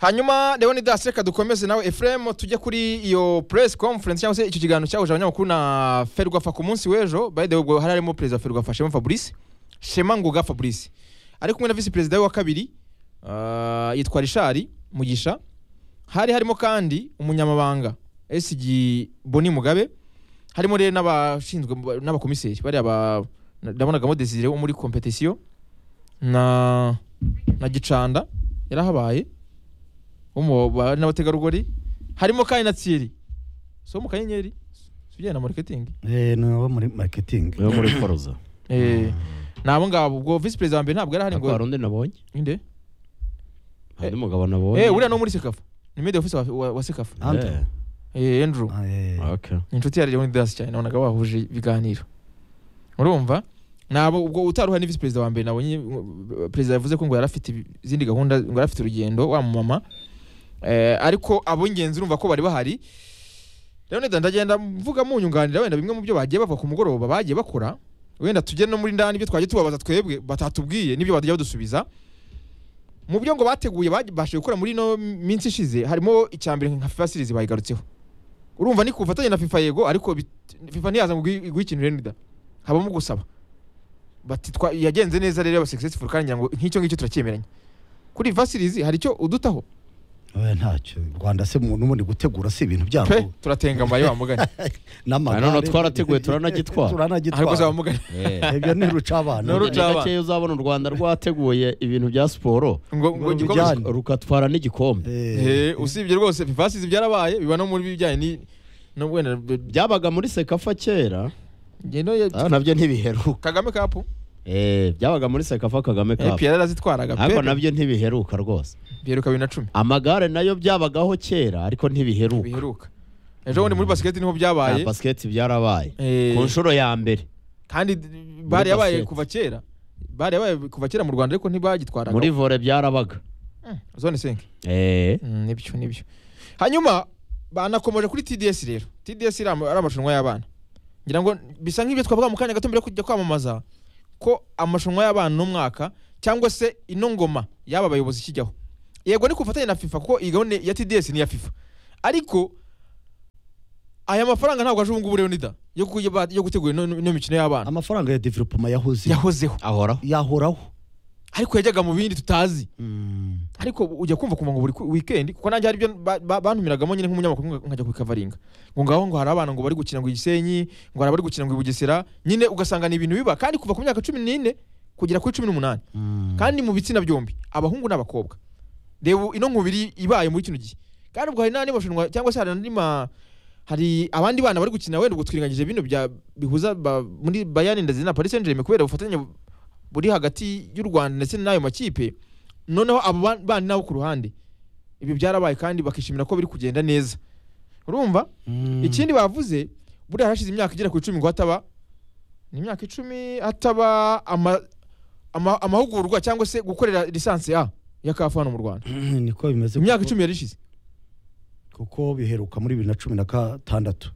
hanyuma leonidas reka dukomeze nawe efuremu tujye kuri iyo press conference cyangwa se icyo kiganiro cyahuje abanyamakuru na ferwafa ku munsi w'ejo by the way ubwo hari harimo perezida wa ferwafa shema fabrice shema ngoga fabrice ari kumwe na visi perezida we wa kabiri ah, yitwa rishari mugisha hari harimo kandi umunyamabanga sg boni mugabe harimo rero n'abashinzwe n'abakomiseri bariya ba ndabonagamo desire wo muri competition na na gicanda yarahabaye wo mu bari n'abategarugori harimo kandi na tsiri so mu kanyenyeri si ujyanye na marketing Eh, ni abo muri marketing yo muri foroza eh ni abo ngabo ubwo visi perezida wa mbere ntabwo yari ahari ngo hari undi nabonye inde hari umugabo nabonye eh uriya ni wo muri sekafa ni media officer wa- wa, wa sekafa Andrew. Eh, eh andrew Ah, eh. okay. ni inshuti ya Leon Didas cyane nabonaga bahuje ibiganiro urumva nabo ubwo utaruha ni visi perezida wa mbere nabonye uh, perezida yavuze ko ngo yari afite ibi- izindi gahunda ngo yari afite urugendo wa mama eh, ariko ab'ingenzi urumva ko bari bahari Leon Didas ndagenda mvuga munyunganira wenda bimwe mu byo bagiye bava ku mugoroba bagiye bakora wenda tujye no muri ndani ibyo twagiye tubabaza twebwe batatubwiye n'ibyo bajya badusubiza mu byo ngo bateguye babashije gukora muri ino minsi ishize harimo icya mbere nka FIFA series bayigarutseho urumva ni ku bufatanye na FIFA yego ariko bit- FIFA ntiyaza ngo igwi- iguhe ikintu renda habamo gusaba bati twa- yagenze neza rero yaba successful kandi ngira ngo nk'icyo ngicyo turacyemeranya kuri FIFA series hari icyo udutaho Eh, ntacyo rwanda se mu- n'ubundi gutegura si ibintu pe byabo turatengamara ya mugani n'amagare Ah, none twarateguye, ariko turanagitwara. za turanagitwara mugani ibyo ni ruca abana Ni uruca- Ni gakeya uzabona u rwanda rwateguye ibintu bya siporo ngo Ngo ngo igikombe- bijyane. rukatwara n'igikombe Eh, Eh, usibye rwose FIFA series byarabaye biba no muri bijyanye ni no wenda b- byabaga muri sekafa kera ngendo ya- ah, nabyo ntibiheruka Kagame Cup Eh, byabaga muri sekafa kagame eh, kapu Pierre arazitwaraga pe ariko nabyo ntibiheruka rwose byeruka bibiri na cumi amagare nayo byabagaho kera ariko ntibiheruka biheruka ejo bundi muri basket niho Ah, byabaye basiketi byarabaye Eh, ku nshuro ya mbere kandi bare yabaye basket. kuva kera bare yabaye kuva kera mu rwanda ariko ntibagitwaraga muri vore byarabaga Mm, zone senke Eh, nibyo nibyo hanyuma banakomeje kuri tds rero tds iri ama- ari amarushanwa y'abana ngira ngo bisa nk'ibyo twavuga mu kanya gato mbere yo kujya kwamamaza ko amarushanwa y'abana n'umwaka cyangwa se ino ngoma y'aba bayobozi ikijyaho yego ni ku bufatanye na fifa kuko iyi gahunda ya tds ni iya fifa ariko aya mafaranga ntabwo aje ubungubu rero nida yo kuyi- yo gutegura ino- ino mikino y'abana amafaranga ya developoma yahoze yahozeho ahoraho yahoraho ariko yajyaga mu bindi tutazi ariko ujya kumva kumva ngo buri ku- weekend kuko nanjye hari ibyo ba- ba- bantumiragamo nyine nk'umunyamakuru nka- nkajya ku ikavaringa ngo ngaho ngo hari abana ngo bari gukina ngo i Gisenyi ngo hari abari gukina ngo i Bugesera nyine ugasanga ni ibintu biba kandi kuva ku myaka cumi n'ine kugera kuri cumi n'umunani kandi mu bitsina byombi abahungu n'abakobwa reba ino nkubiri ibaye muri kino gihe kandi ubwo hari n'andi marushanwa cyangwa se hari n'andi ma hari abandi bana bari gukina wenda ubwo twirengagije bino bya bihuza ba, muri bayani ndazi na paris saint germain kubera ubufatanye bu- buri hagati y'u rwanda ndetse n'ayo makipe noneho abo ba- bana nabo ku ruhande ibi byarabaye kandi bakishimira ko biri kugenda neza urumva ikindi bavuze buriya hashize imyaka igera ku icumi ngo hataba ni imyaka icumi hataba ama- ama- amahugurwa cyangwa se gukorera lisansi a ya kafu hano mu rwanda niko bimeze imyaka kuko- icumi yari ishize kuko biheruka muri bibiri na cumi na gatandatu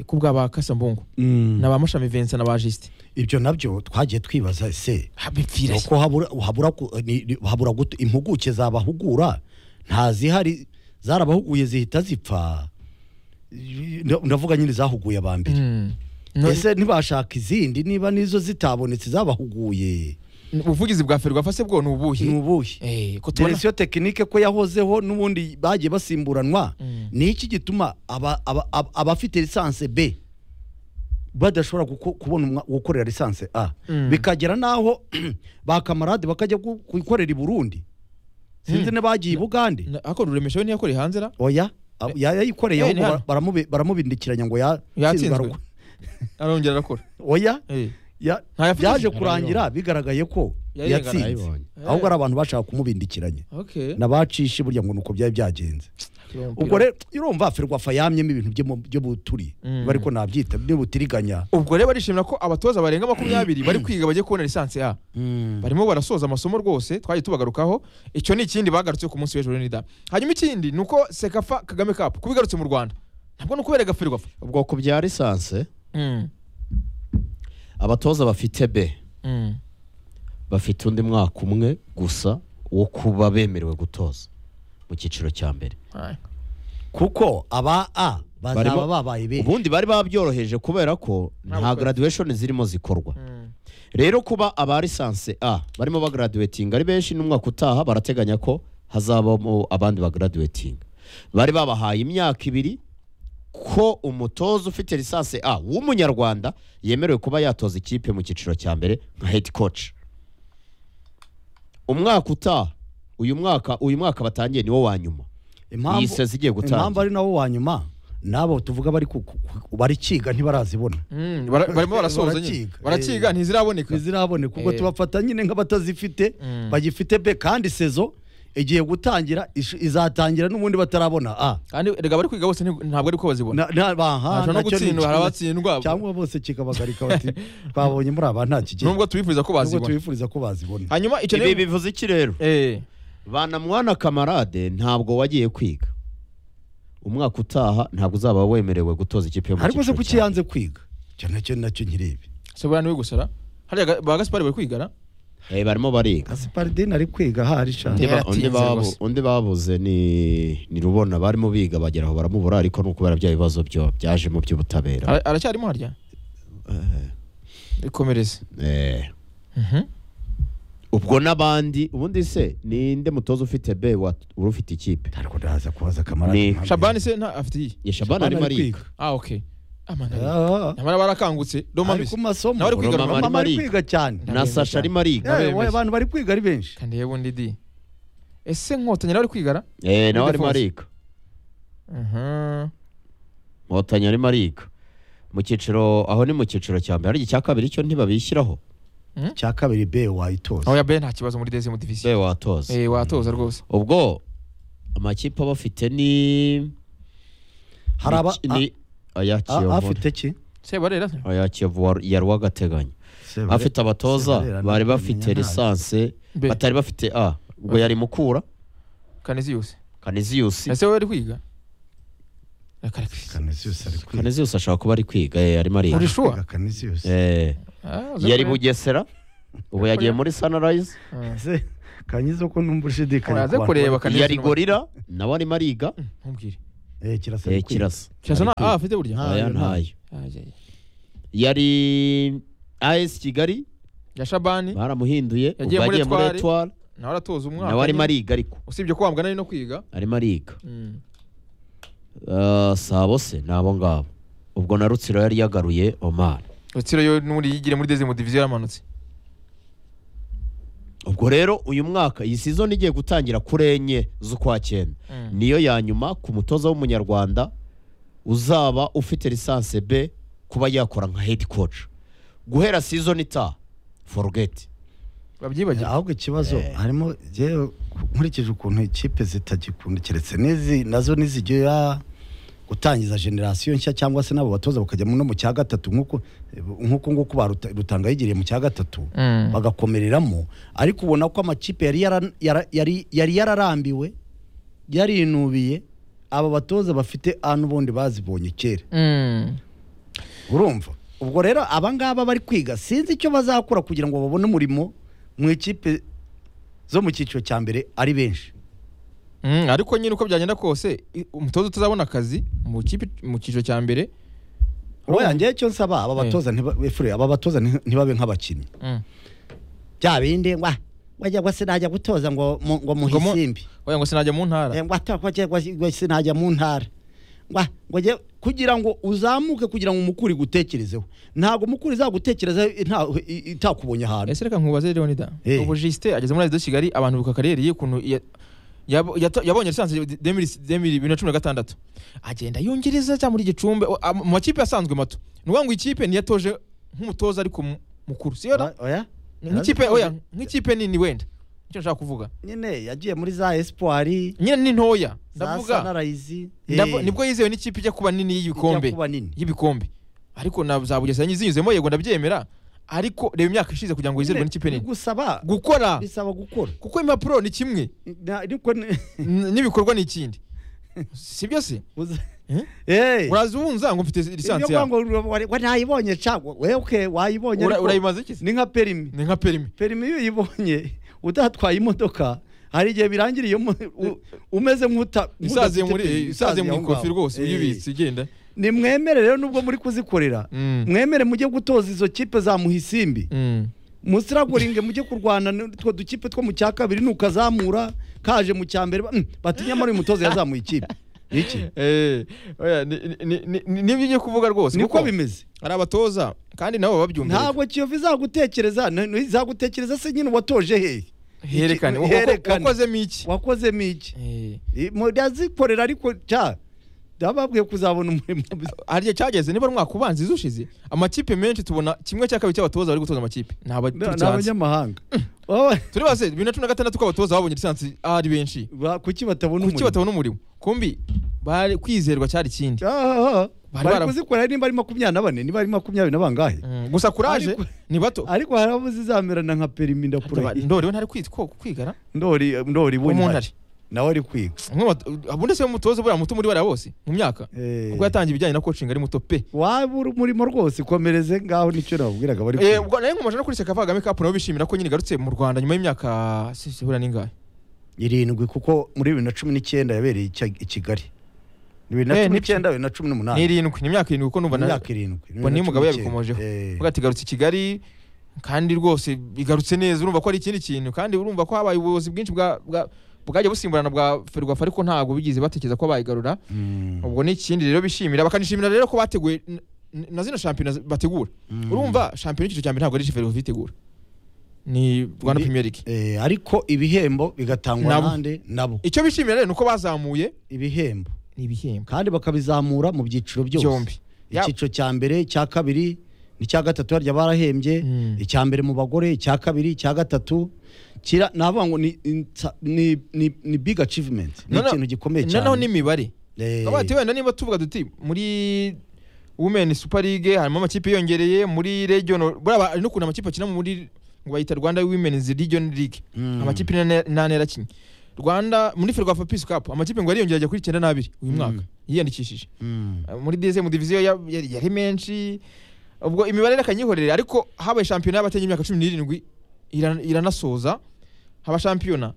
ku bwa ba kasambungu na ba mushami vincent na ba jisite ibyo nabyo twagiye twibaza ese bipfira uko habura habura ku- ni- ni- habura guto- impuguke zabahugura ntazihari zarabahuguye zihita zipfa Nda- ndavuga nyine zahuguye aba mbere ese ntibashaka izindi niba nizo zitabonetse zabahuguye ubuvugizi bwa ferwafa se bwo ni ubuhe ni ubuhe Eh, ko tubona direkisiyo tekinike ko yahozeho n'ubundi bagiye basimburanwa Mm. ni iki gituma aba- aba- aba- abafite lisanse b badashobora guko- kubona umwa- gukorera lisanse a Mm. bikagera n'aho ba kamarade bakajya gu- kuyikorera i burundi sinzi Mm. ne bagiye i bugande Na- ariko ruremesha we ntiyakoreye hanze ra oya a- ya- yayikoreye Eh, ahubwo ni bara- hano. baramube- baramubindikiranya ngo ya- Yatsinzwe. tsinzwe aragwa. arongera arakora oya Eh, ya- ntayafite byaje Yarayibonye. kurangira bigaragaye ko Yarayibonye. yatsinze Yarayibonye. ahubwo ari abantu bashaka kumubindikiranya okay nabacishe burya ngo ni uko byari byagenze ubwo rero urumva ferwafa yamyemo ibintu byo mu- byo buturi Mm. ariko nabyita byo butiriganya ubwo rero barishimira ko abatoza barenga makumyabiri bari kwiga bagiye kubona lisansi a barimo barasoza amasomo rwose twagiye tubagarukaho icyo ni ikindi bagarutse ku munsi w'ejo nida hanyuma ikindi ni uko sekafa kagame kapu kubigarutse mu rwanda ntabwo ni ukubera gaferwafa ubwoko bya lisanse abatoza bafite be bafite undi mwaka umwe gusa wo kuba bemerewe gutoza mu mu cyiciro cya mbere Aye. kuko aba a bazaba Barimo- babaye benshi ubundi bari babyoroheje kubera ko nta Ntabwo- graduation zirimo zikorwa Mm. rero kuba aba lisanse A barimo bagraduating ari benshi n'umwaka utaha barateganya ko hazabamo abandi bagraduating bari babahaye imyaka ibiri ko umutoza ufite lisanse A w'umunyarwanda yemerewe kuba yatoza ikipe mu cyiciro cya mbere nka head coach umwaka utaha uyu mwaka uyu mwaka batangiye niwo wa nyuma iyi sezi igiye impamvu gutangira ari nawo wa nyuma n'abo tuvuga bari ku- ku- ku- barikiga ntibarazibona Mm, bara- barimo barasoza nyine Barakiga. barakiga ntiziraboneka ntizirabone kuko Eh. tubafata nyine nk'abatazifite Mm. bagifite be kandi sezo igiye gutangira ish- izatangira n'ubundi batarabona a kandi erega bari kwiga bose nti- ntabwo ari ko bazibona Na- na- baha, Nacyo no nacyo ni gutsindwa, hari ikibazo. abatsindwa. cyangwa bose kikabagarika bati twabonye muri aba nta kigero nubwo tubifuriza ko nubwo bazibona tubifuriza ko bazibona hanyuma icyo ibi niyo bivuze iki rero Eh, bana mwana kamarade ntabwo wagiye kwiga umwaka utaha ntabwo uzaba wemerewe gutoza ikipe yo mu ariko se cyiciro kuki cya- yanze kwiga icyo nacyo nacyo nkirebe sobora niwe gusara hariya ga- ba gaspari bari kwigana Eh, barimo bariga asiparideni ari kwiga hari shani Undi ba- Yaratinze undi babu- rwose. undi babuze ni ni rubona barimo biga bagera aho baramubura ariko ni ukubera bya bibazo byo byaje mu by'ubutabera Ara- aracyarimo harya ikomereze Eh, Mhm. ubwo n'abandi ubundi se ninde mutoza ufite b wa- uri ufite ikipe ariko ndaza kubaza kamarade Ni- impamvu- shabani se nta afite iyi ya shabana arimo ariga ah okay amana Ah, nyamara barakangutse doma ari mbese ku masomo Nawe ari kwiga, Mama Roma ari ari kwiga cyane Na- na sasha arimo ariga Na- Yewe, bemeza. abantu bari kwiga ari benshi kandi yewe undi di ese nkotanyi nawe ari kwigana Eh, nawe arimo Ildefonso. ariga Inkotanyi arimo ariga mu cyiciro aho ni mu cyiciro cya mbere ariko icya kabiri cyo ntibabishyiraho cya kabiri be wayitoza aho ya be nta kibazo muri dezemu divisiyo be watoza eh watoza rwose ubwo amakipe aba afite ni hari aba ni- ni aya a- a- Kiyovu afite ki se barera se? aya Kiyovu wa- ya Rwagateganyo afite abatoza Sebarera bari ntabwo bafite amenya lisanse Be. batari bafite a ubwo yari mukura kaniziyusi Kaniziyusi ese wowe ari kwiga Reka- Canisius ari kwiga Kaniziyusi ashobora kuba ari kwiga eh, arimo ariga Uri sure? Kwiga Canisius. Eh, Ah, uzi yari kureba. Bugesera ubu yagiye muri Sunrise Ah. Se, kanyizo ko numva ushidikanya Uraze ku bantu kureba bari- Kanisius yari ni- Gorira nawe arimo ariga ntumbwire Eh, kirasa eh, ari kwiga. kirasa kirasa na Ari kwiga. ah afite burya Nta- Aya ntayo. ntayo Ah, yeah, yeah. yari AS Kigali ya shabani baramuhinduye Yagiye ubwo muri yagiye muri Etoile. Etoile nawe aratoza umwaka nawe arimo nyine. ariga ariko usibye ko wambwa nari no kwiga arimo ariga Mm. Eh, sabo se ni abo ngabo ubwo na rutsiro yari yagaruye Oman rutsiro yo n'ubundi yigire muri dezemu divisiyo yaramanutse ubwo rero uyu mwaka iyi season igiye gutangira kuri enye z'ukwa cyenda Mm. niyo ya nyuma ku mutoza w'umunyarwanda uzaba ufite lisanse b kuba yakora nka head coach guhera season itaha forget babyibagira ahubwo ikibazo harimo jyewe nkurikije ukuntu ikipe zitagikunda keretse n'izi nazo nizijya gutangiza generasiyo nshya cyangwa se n'abo batoza bakajya mu- no mu cya gatatu nk'uko nk'uko nguko ba Ruta- rutanga yigiriye mu cya gatatu Mm. bagakomereramo ariko ubona ko amakipe yari yara- yara- yari yari yararambiwe yarinubiye aba batoza bafite ahantu ubundi bazibonye kera Mm. urumva ubwo rero abangaba bari kwiga sinzi icyo bazakora kugira ngo babone umurimo mu ikipe zo mu cyiciro cya mbere ari benshi Mm, ariko nyine uko byagenda kose i- umutoza utazabona akazi mu kipe mu cyiciro cya mbere oya njyewe icyo nsaba aba batoza ntiba- efure, aba batoza nti- ntibabe nk'abakinnyi Mm. bya bindi ngwa wajya ngo sinajya gutoza ngo mu- Ngo ngo mu- muhisimbi oya ngo sinajya mu ntara Eh, ngo ata- ngo ajye- ngo ajye- ngo sinajya mu ntara ngwa ngo ajye- kugira ngo uzamuke kugira ngo umukuri gutekerezeho ntabwo umukuri izagutekerezaho inta- i- itakubonye ahantu ese reka nkubaze leonida Eh. ubu jisite ageze muri radio kigali abantu bibuka kariyeri ye ukuntu ya- yabo- yato- yabonye lisansi bibiri na cumi na gatandatu agenda yongereza cyangwa muri gicumbi o- am- mu makipe asanzwe mato ni ukuvuga ngo ikipe ntiyatoje nk'umutoza ariko mu- mukuru siyo da? Oya- oya nk'ikipe oya nk'ikipe nini wenda nicyo nshaka kuvuga nyine yagiye muri za espoiri nyine ni ntoya za ndavuga sanarayizi ndavu- nibwo yizewe n'ikipe ijya kuba nini y'ibikombe kuba nini y'ibikombe ariko na za bugesera zinyuzemo yego ndabyemera ariko reba imyaka ishize kugira ngo wizerwe n'ikipe nini gusaba gukora bisaba gukora kuko impapuro ni kimwe Na- ariko ni- n- n'ibikorwa ni ikindi sibyo se uza- Eh? Eh, uraza ubunza ngo mfite lisansi ibyo yawe ngo wari- wari ntayibonye cyangwa wewe wayibonye Ura- ariko urayimaze iki se ni nka perimi ni nka perimi perimi iyo uyibonye utatwaye imodoka hari igihe birangira iyo mu- u- umeze nk'uta isaze nk'udafite muri peni, isaze isaze mu aho ikofi ngaho. rwose Eh, iyo ubitse igenda nimwemere rero nubwo muri kuzikorera Mm. mwemere mujye gutoza izo kipe za muhisimbi Mm. musiragoringe mujye kurwana n'utwo dukipe two mu cya kabiri nukazamura kaje mu cya mbere ba- mm, bati nyamara uyu mutoza yazamuye ikipe iki Eh, oya, ni- ni- ni- ni- ni- nibyo ugiye kuvuga rwose niko kuko bimeze hari abatoza kandi nabo babyumva ntabwo kiyovu izagutekereza n- n- izagutekereza se nyine watoje hehe herekane iki- wa- wa- herekane. wakozemo iki wakozemo iki Eh, Eh, murazikorera ariko ca ndababwiye kuzabona umurimo hari igihe cyageze niba ari umwaka ubanza izushize amakipe menshi tubona kimwe cya kabiri cy'abatoza bari gutoza amakipe ni aba- Ni- turi ni cyansi. abanyamahanga Wowe, turi bose bibiri na cumi na gatandatu ko abatoza babonye lisansi ari benshi ba- kuki batabona kuki umurimo batabona umurimo kumbi bari kwizerwa cyari ikindi Ah, ah, ah. Bari bari bara- kuzikorera niba ari makumyabiri na bane niba ari makumyabiri na bangahe Mm, gusa kuraje Ariko- ni bato ariko hari abo zizamerana nka perimi ndakurahiye ndori we ntari kwi- ko- kwigana ndori ndori we umuntu ntari ari nawe ari kwiga Umwe wa- abunda se mutoza buriya muto muri bariya bose mu myaka Eh. ubwo yatangiye ibijyanye na coaching ari muto pe waba uri umurimo rwose komereze ngaho nicyo nababwiraga bari Eh, kwiga ubwo nari nkomeje no kuri Sekafa Kagame Cup nabo bishimira ko nyine igarutse mu Rwanda nyuma y'imyaka si- si- buriya ningahe irindwi kuko muri bibiri na cumi n'icyenda yabereye icya- i kigali bibiri na Eh, cumi ni- n'icyenda bibiri na cumi ni n'umunani irindwi ni imyaka irindwi kuko numva na imyaka irindwi bibiri ubwo na niyo cumi mugabo n'icyenda. yabikomojeho Eh, ubwo ati igarutse i Kigali kandi rwose igarutse neza urumva ko ari ikindi kintu kandi urumva ko habaye ubuyobozi bwinshi bwa bwa- bwajya busimburana bwa Ferwafa ariko ntabwo bigeze batekereza ko bayigarura mm, ubwo ni ikindi rero bishimira bakanishimira rero ko bateguye n- n- na zino shampiyona zi- bategura Mm. urumva shampiyona y'icyiciro cya mbere ntabwo ari Ferwafa itegura ni Rwanda Ni- Premier League eh, ariko ibihembo bigatangwa Nabo. nande nabo icyo bishimira rero ni uko bazamuye ibihembo ni ibihembo kandi bakabizamura mu byiciro byose byombi Ya- icyiciro cya mbere icya kabiri n'icya gatatu harya barahembye Mm. icya mbere mu bagore icya kabiri icya gatatu kira navuga ngo ni, insa- ni, ni, ni big achievement ni Noneho- ikintu gikomeye cyane noneho n'imibare Eh, Abaye ati wenda niba tuvuga duti muri women super league harimo amakipe yongereye muri regional buriya ba- hari n'ukuntu amakipe akina muri ngo bayita Rwanda Women's Region League Mm. amakipe ine- nane yarakinnye Rwanda muri Ferwafa Peace Cup amakipe ngo yariyongera ajya kuri 92 uyu mwaka yiyandikishije mm, Uh, muri DSM division ya- yari yari menshi ubwo imibare rakanyihorere ariko habaye shampiyona y'abatenya imyaka 17 irana- iranasoza haba shampiyona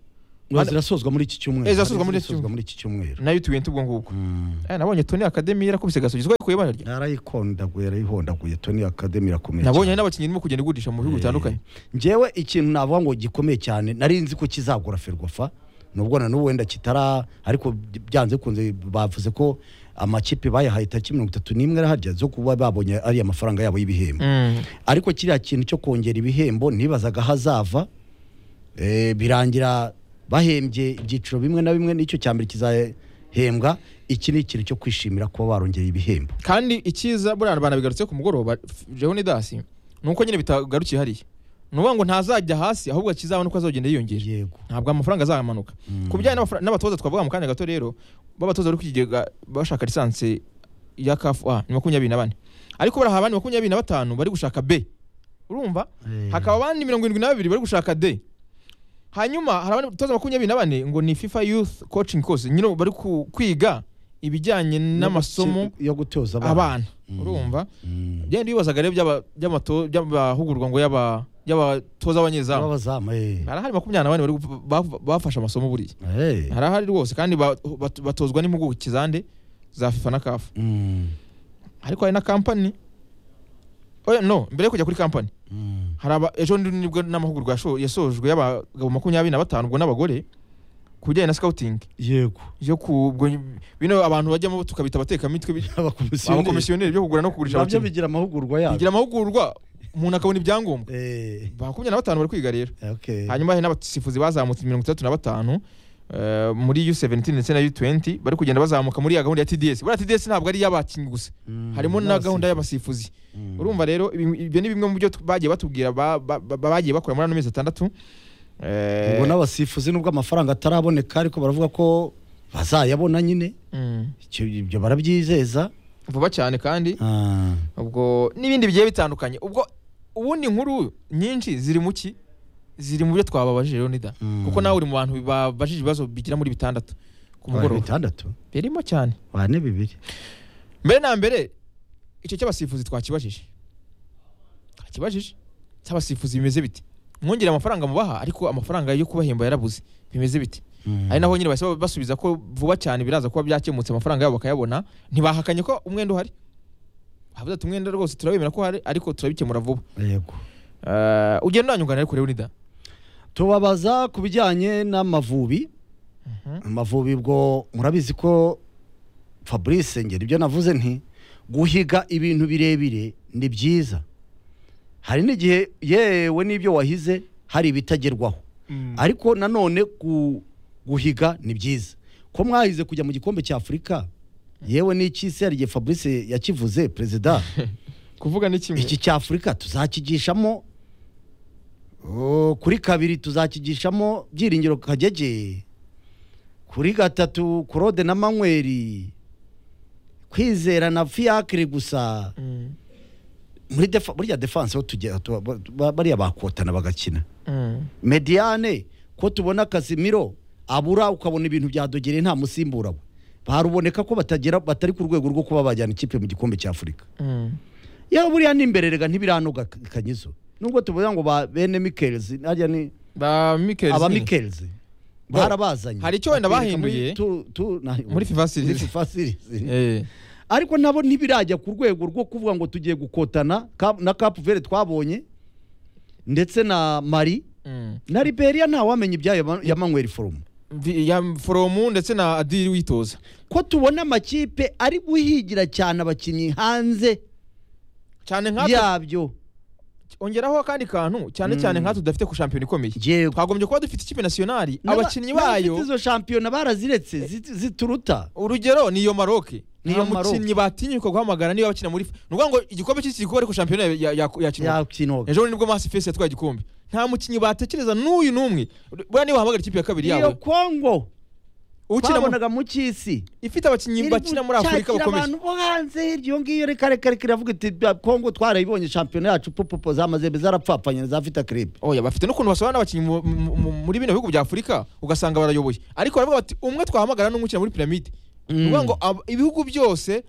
ngo zirasozwa muri iki cyumweru Eh, zirasozwa muri iki zirasozwa muri iki cyumweru nayo tuwente ubwo ngubwo Mm. Eh, nabonye Tony Academy yarakubise gasugizwa kuye ibara rya yarayikondagura yarayihondaguye toni akademi irakomeye nabonye cyane. hari n'abakinnyi irimo kugenda igurisha mu bihugu Eh, bitandukanye njyewe ikintu navuga ngo gikomeye cyane nari nzi ko kizagura ferwafa nubwo na n'ubu wenda kitara ariko byanze kunze bavuze ko amakipe bayahaye tariki mirongo itatu n'imwe harya zo kuba babonye ariya mafaranga yabo y'ibihembo ariko kiriya kintu cyo kongera ibihembo nibazaga hazava eh, birangira bahembye ibyiciro bimwe na bimwe n'icyo cya mbere kizahembwa iki ni ikintu cyo kwishimira kuba barongera ibihembo kandi icyiza buriya abantu bigarutse ku mugoroba jehoni dasi ni uko nyine bitagarukiye hariya ni ukuvuga ngo ntazajya hasi ahubwo akizabona uko azagenda yiyongera yego ntabwo amafaranga azamanuka ku bijyanye n'abafra- n'abatoza twavuga mu kanya gato rero b'abatoza bari ku kigega bashaka lisansi ya kafu ni makumyabiri na bane ariko baraha abandi makumyabiri na batanu bari gushaka b urumva Eh. hakaba abandi mirongo irindwi na babiri bari gushaka d hanyuma hari abandi batoza makumyabiri na bane ngo ni fifa youth coaching course nyine bari ku- kwiga ibijyanye n'amasomo yo gutoza abana urumva Mm. byari bibazaga rero by'aba- by'amato- by'abahugurwa ngo y'aba- y'abatoza b'abanyezamu Abazamu, eh. hari ahari makumyabiri na bane bari gu- ba- bafashe amasomo buriya Eh. hari ahari rwose kandi ba- bat- batozwa n'impuguke zande za fifa na kafu Mm. ariko hari na kampani oya no mbere yo kujya kuri kampani Mm. hari aba ejo ndi- nibwo n'amahugurwa yasho- yasojwe y'abagabo makumyabiri na batanu ubwo n'abagore ku bijyanye na scouting yego yo ku ubwo bino abantu bajyamo tukabita abatekamitwe bi- abakomisiyoneri abakomisiyoneri byo kugura no kugurisha nabyo abakinnyi bigira amahugurwa bigira yabo amahugurwa umuntu akabona ibyangombwa Eh, makumyabiri na batanu bari kwiga rero okay. hanyuma hari n'abasifuzi bazamutse mirongo itandatu na batanu eh, muri U17 ndetse na U20 bari kugenda bazamuka muri ya gahunda ya TDS buriya TDS ntabwo ari iy'abakinnyi gusa Mm, harimo na gahunda y'abasifuzi Mm. urumva rero ibi- ibyo ni bimwe mu byo tu- bagiye batubwira ba- ba- ba- bagiye bakora muri ano mezi atandatu Eh, ubwo n'abasifuzi nubwo amafaranga ataraboneka ariko baravuga ko bazayabona nyine mm, Icyo- ibyo barabyizeza vuba cyane kandi Ah, ubwo n'ibindi bigiye bitandukanye ubwo ubundi inkuru nyinshi ziri mu ki ziri mu byo twababajije rero nida Mm. kuko nawe uri mu bantu babajije ibibazo bigira muri bitandatu ku bari mugoroba bitandatu birimo cyane bane bibiri mbere na mbere icyo cy'abasifuzi twakibajije twakibajije cy'abasifuzi bimeze bite mwongera amafaranga mubaha ariko amafaranga yo kubahemba yarabuze bimeze biti Mm. ari naho nyine bahise basubiza ko vuba cyane biraza kuba byakemutse amafaranga yabo bakayabona ntibahakanye ko umwenda uhari bavuze ati umwenda rwose turawemera ko uhari ariko turabikemura vuba yego Eh, ugenda uranyungana ariko Leonida tubabaza ku bijyanye n'amavubi amavubi bwo murabizi ko fabrice ngera ibyo navuze nti guhiga ibintu birebire ni byiza hari n'igihe yewe n'ibyo wahize hari ibitagerwaho ariko nanone gu- guhiga ni byiza ko mwahize kujya mu gikombe cya afurika yewe n'icy'isi hari igihe fabrice yakivuze perezida kuvuga ni kimwe iki cya afurika tuzakigishamo oh, kuri kabiri tuzakigishamo byiringiro kagege kuri gatatu kurode na manyweri kwizera na fiyakire gusa Mm, muri defa, burya defanse ho tujya tuba- ba- bariya bakotana bagakina mm, mediane ko tubona kasimiro abura ukabona ibintu byadogereye nta musimbura we baruboneka ko batagera batari ku rwego rwo kuba bajyana ikipe mu gikombe cya afurika mm. yaba buriya n'imbererega ntibiranoga kanyizo nubwo tuvuga ngo ba bene mikelzi najya ni ba Mikel aba Zini. mikelzi Bo, barabazanye hari icyo wenda Bakwereka muri bahinduye tu- tu- na- muri FIFA series. muri FIFA series. Eh, ariko nabo ntibirajya ku rwego rwo kuvuga ngo tugiye gukotana Cap- na Cap Verde twabonye ndetse na Mali mm. na Liberia ntawamenya ibyayo ya- ya Manuel Forum Vi- ya foromu ndetse na adiri witoza ko tubona amakipe ari guhigira cyane abakinnyi hanze cyane nkatwe yabyo ongeraho akandi kantu cyane Mm. cyane nkatwe dufite ku shampiyona ikomeye yego twagombye kuba dufite ikipe nasiyonari N'aba- abakinnyi n'abafite bayo izo shampiyona baraziretse zit- zituruta urugero ni iyo maroke Ni nta iyo Maroc. mukinnyi batinyuka guhamagara niba bakina muri ni ukuvuga ngo igikombe cy'isi gikorwa ariko shampiyona ya- ya- ya- yakinwa yakinoga ejo bundi nibwo masi fesi yatwaye igikombe nta mukinnyi batekereza n'uyu n'umwe buriya niba wahamagara ikipe ya kabiri iyo yawe kongo ukina mu- twabonaga mu cy'isi ifite abakinnyi iri bakina muri afurika gucakira bakomeye abantu bo hanze iryo ngiyo reka reka reka iravuga iti "Ba- kongo twarayibonye shampiyona yacu pupupo za mazembe zarapfapfanye na za vita kribe oya bafite n'ukuntu basobanura abakinnyi mu- mu- mu- muri bino bihugu bya afurika ugasanga barayoboye ariko baravuga bati umwe twahamagara n'umwe ukina muri piramide ni ukuvuga ngo ab- ibihugu byose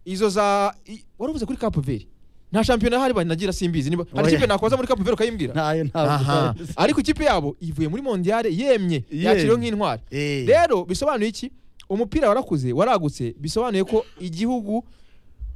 izo za i- wari uvuze kuri kapu veri nta shampiyona hari banagira simbizi niba hari Oya. ikipe nakoza muri kapu veri ukayimbwira ntayo Aha. ntabwo ariko ikipe yabo ivuye muri mondiyale yemye Yemye. yakiriwe nk'intwari Eh. rero bisobanuye iki umupira warakuze waragutse bisobanuye ko igihugu